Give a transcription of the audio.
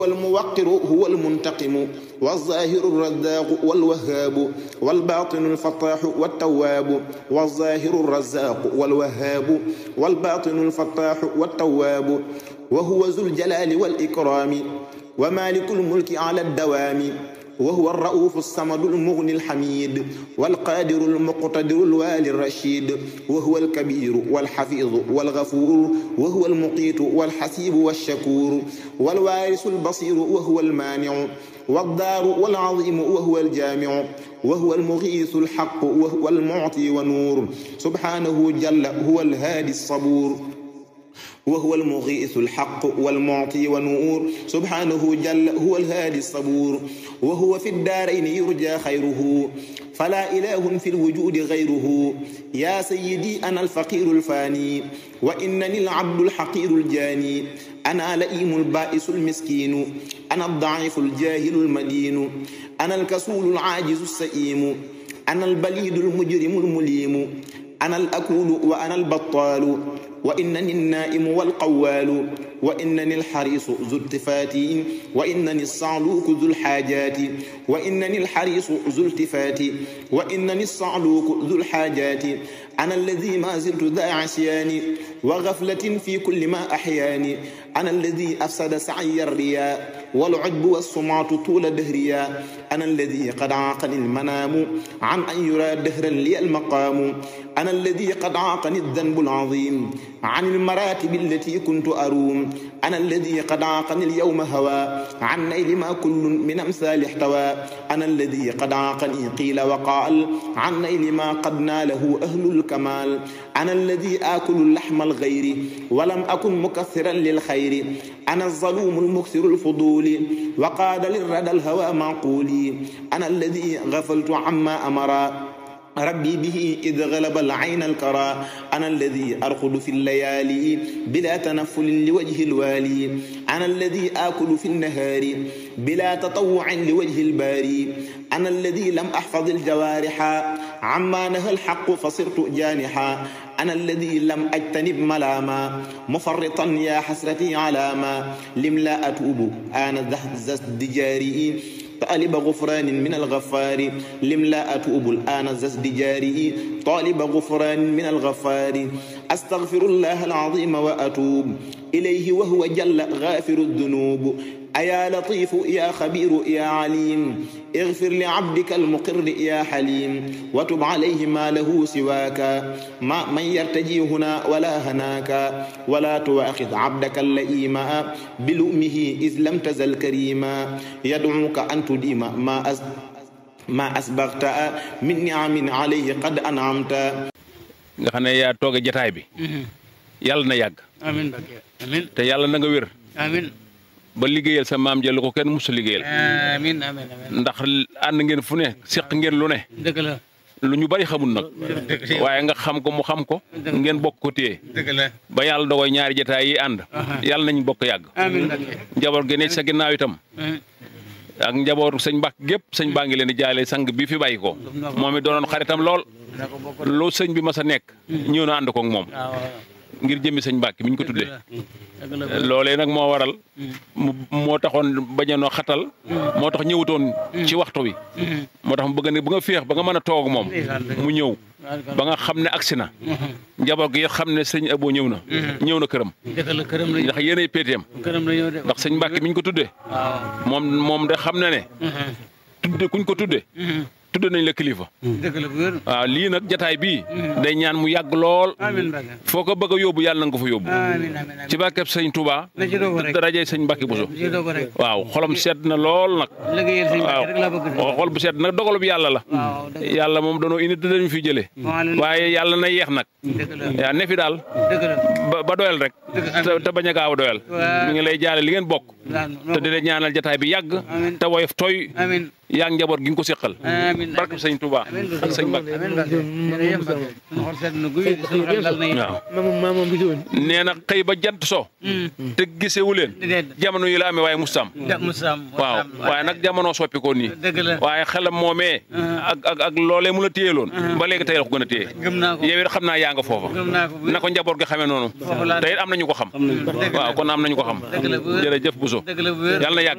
والموقر هو المنتقم والظاهر الرزاق والوهاب والباطن الفتاح والتواب والظاهر الرزاق والوهاب والباطن الفتاح والتواب وهو ذو الجلال والإكرام ومالك الملك على الدوام وهو الرؤوف الصمد المغني الحميد والقادر المقتدر الوالي الرشيد وهو الكبير والحفيظ والغفور وهو المقيت والحسيب والشكور والوارث البصير وهو المانع والدار والعظيم وهو الجامع وهو المغيث الحق وهو المعطي ونور سبحانه جل هو الهادي الصبور وهو المغيث الحق والمعطي ونور سبحانه جل هو الهادي الصبور وهو في الدارين يرجى خيره فلا إله في الوجود غيره يا سيدي أنا الفقير الفاني وإنني العبد الحقير الجاني أنا لئيم البائس المسكين أنا الضعيف الجاهل المدين أنا الكسول العاجز السئيم أنا البليد المجرم المليم أنا الأكول وأنا البطال وإنني النائم والقوال وإنني الحريص ذو التفات وإنني الصعلوك ذو الحاجات وإنني الحريص ذو التفات وإنني الصعلوك ذو الحاجات أنا الذي ما زلت ذا عصيان وغفلة في كل ما أحياني أنا الذي أفسد سعي الرياء والعجب والسمعة طول دهريا أنا الذي قد عاقني المنام عن أن يرى دهرا لي المقام أنا الذي قد عاقني الذنب العظيم عن المراتب التي كنت أروم أنا الذي قد عاقني اليوم هوى عن نيل ما كل من أمثال احتوى أنا الذي قد عاقني قيل وقال عن نيل ما قد ناله أهل الكمال أنا الذي آكل اللحم الغير ولم أكن مكثرا للخير أنا الظلوم المكثر الفضول وقاد للردى الهوى معقولي أنا الذي غفلت عما أمرا ربي به إذ غلب العين الكرى أنا الذي أرقد في الليالي بلا تنفل لوجه الوالي أنا الذي آكل في النهار بلا تطوع لوجه الباري أنا الذي لم أحفظ الجوارح عما نهى الحق فصرت جانحا أنا الذي لم أجتنب ملاما مفرطا يا حسرتي على ما لم لا أتوب أنا ذا دجاري طالب غفران من الغفار لم لا أتوب الآن زازدجاري طالب غفران من الغفار أستغفر الله العظيم وأتوب إليه وهو جل غافر الذنوب أيا لطيف يا خبير يا عليم اغفر لعبدك المقر يا حليم وتب عليه ما له سواك ما من يرتجي هنا ولا هناك ولا تواخذ عبدك اللئيم بلؤمه إذ لم تزل كريما يدعوك أن تديم ما أس ما أسبغت من نعم عليه قد أنعمت nga xam ne yaa tooge jataay bi yàlla na yàgg amiin Mbakke amiin te yàlla na nga wér amiin ba liggéeyal sa maam jël ko kenn musu liggéeyal amiin amiin amiin ndax ànd ngeen fu ne seq ngeen lu ne dëgg la lu ñu bari xamul nag waaye nga xam ko mu xam ko ngeen bokk ko téye dëgg la ba yàlla dogoy ñaari jataay yi ànd yàlla nañ bokk yàgg amiin Mbakke njaboot gi ne ci sa ginnaaw itam ak njabootu sëñ Mbàkke gépp sëñ baa ngi leen di jaale sang bi fi bàyyi ko moom it doonoon xaritam lool na ko bokk lu sëñ bi mas a nekk ñëw na ànd ko ak moom waaw ngir jëmmi sëñ Mbàkke mi ñu ko tuddee dëgg la loolee nag moo waral mu moo taxoon bañanoo xatal moo tax ñëwutoon ci waxtu wi moo tax mu bëgg ne bu nga féex ba nga mën a toog moom mu ñëw ba nga xam ne agsi na njaboot gi xam ne sëñ Abo ñëw na ñëw na këram dëgg la këram la ndax yéenay péeteem këram la ñëw de ndax sëñ Mbàkke mi ñu ko tuddee waaw moom moom de xam na ne tudde kuñ ko tudde tudde nañ la kilifa dëgg la bu wér waaw lii nag jataay bii day ñaan mu yàgg lool amiin Mbakke foo ko bëgg a yóbbu yàlla na nga ko fa yóbbu amiin amiin amiin ci barkeb sëñ Touba na ci doog rek darajee sëñ Mbàkke Buso na ci doog rek waaw xolam sedd na lool nag liggéeyal sëñ waaw Mbakke rek laa bëgg waaw xol bu sedd nag dogalu bi yàlla la waaw dëgg yàlla moom danoo indi te dañu fi jëlee waaye yàlla na yeex nag dëgg la yaa ne fi daal dëgg la ba ba doyal rek te te bañ a gaaw a doyal Waaw. mi ngi lay jaale li ngeen bokk waaw te di la ñaanal jataay bi yàgg Amiin. te woyof toy amiin yaa ngi njaboot gi nga ko séqal amiin barke sëñ Touba ak sëñ Mbacke amiin Mbacke jërëjëf Mbacke suñu xol sedd na guy suñu xel dal na it. waaw maamam maamam bi si woon nee na xëy ba jant so te gisewu leen déedéet jamono yi la amee waaye mustam ja Moussam waaw waaye nag jamono soppi ko nii dëgg la waaye xelam moomee ak ak ak loolee mu la téyeloon ba léegi tey la ko gën a téye gëm naa ko yow it xam naa yaa nga foofa gëm naa ko bu na ko njaboot gi xamee noonu Foofu laa te it am nañu ko xam dëgg la waaw kon am nañu ko xam dëgg la bu wér jërëjëf Bousso dëgg la bu wér yàlla na yàgg